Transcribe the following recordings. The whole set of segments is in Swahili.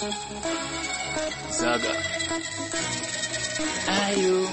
Zaga. Ayo.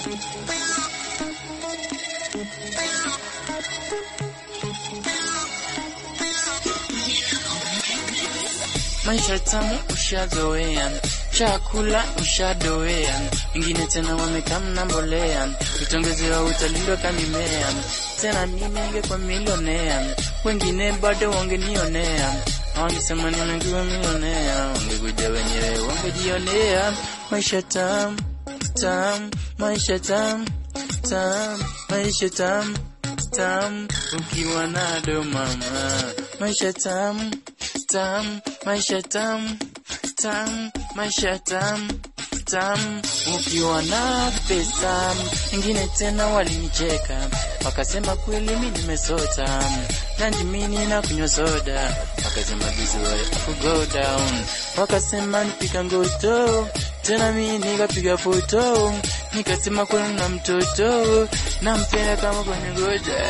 Maisha tamu ushazoea, chakula ushadoea, ingine tena wamekamna mbolea, utongezewa utalindwa kamimea, tena mimi ningekuwa milionea, wengine bado wangenionea, wangesema nimekuwa milionea, wangekuja wenyewe wangejionea. Maisha tamu tamu, maisha tamu tamu, maisha tamu tamu, ukiwa nado mama, maisha tamu tamu, maisha tamu tamu, maisha tamu tamu, ukiwa na pesa. Ingine tena walinicheka wakasema kweli mi nimesota, nandi mini na kunywa soda, wakasema this way I go down, wakasema nipika ngoto tena mi nikapiga foto, nikasema kweli na mtoto nampenda kama kwenye ngoja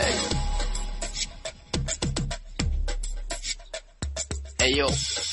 Hey yo.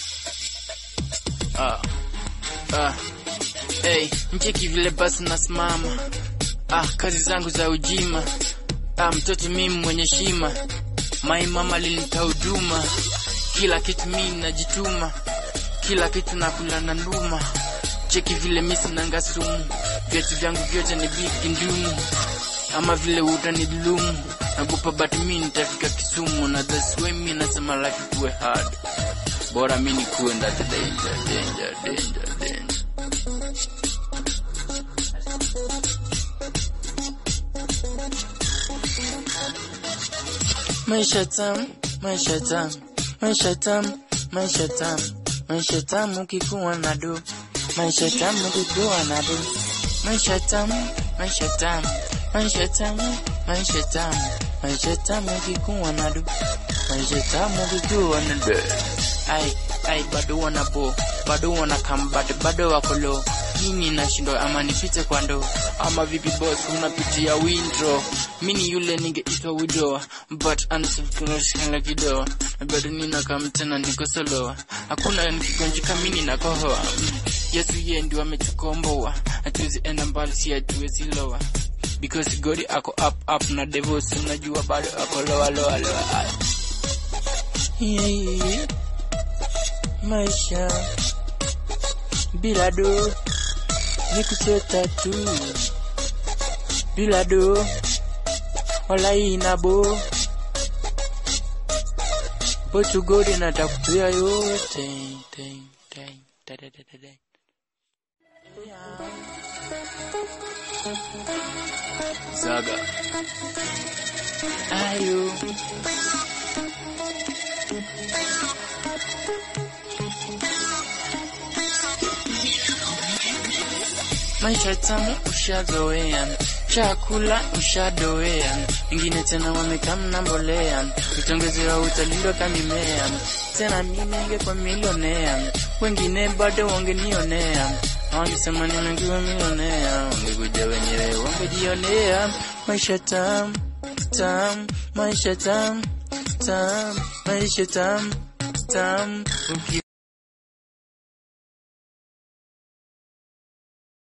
Ah. Ah. Hey, mcheki vile basi nasimama. Ah, kazi zangu za ujima. Ah, mtoto mimi mwenye shima. Mai mama linita huduma. Kila kitu mimi najituma. Kila kitu nakula na nduma. Cheki vile mimi sinanga sumu. Viatu vyangu vyote ni big ndumu. Ama vile utanidhulumu. Nagopa but mimi nitafika Kisumu na that's why mimi nasema life ikuwe hard. Bora mimi nikuwe ndani danger, danger, danger, danger. Maisha tamu, maisha tamu, maisha tamu, maisha tamu, maisha tamu ukikuwa na do, maisha tamu ukikuwa na do, maisha tamu, maisha tamu, maisha tamu, maisha tamu, maisha tamu ukikuwa na do, maisha tamu ukikuwa na do. Ai, ai, bado wana bo, bado wana kambate, bado wako low. Mimi nashindwa ama nipite kwa ndo ama vipi boss, unapitia windro. Mimi yule ningeitwa widow, but anasifikira kidoa, na bado nina kama tena niko solo. Hakuna nikigonjeka mimi nakohoa. Yesu yeye ndio ametukomboa, hatuwezi enda mbali, si hatuwezi lower because God ako up up na devils, unajua bado ako lower lower lower. Yeah, yeah, yeah maisha bila do ni kuchota tu, bila do wala inabo bochu godi natakupia yote ten, ten, ten, ten, ten, ten. Zaga ayo Maisha tamu ushazoea, chakula ushadoea, ingine tena wamekamna mbolea, utongezewa utalindwa kamimea, tena mimi ningekuwa milionea, wengine bado wangenionea, wangesema nimekuwa milionea, wangekuja wenyewe wangejionea. Maisha tamu tamu, maisha tamu tamu, maisha tamu tamu, uki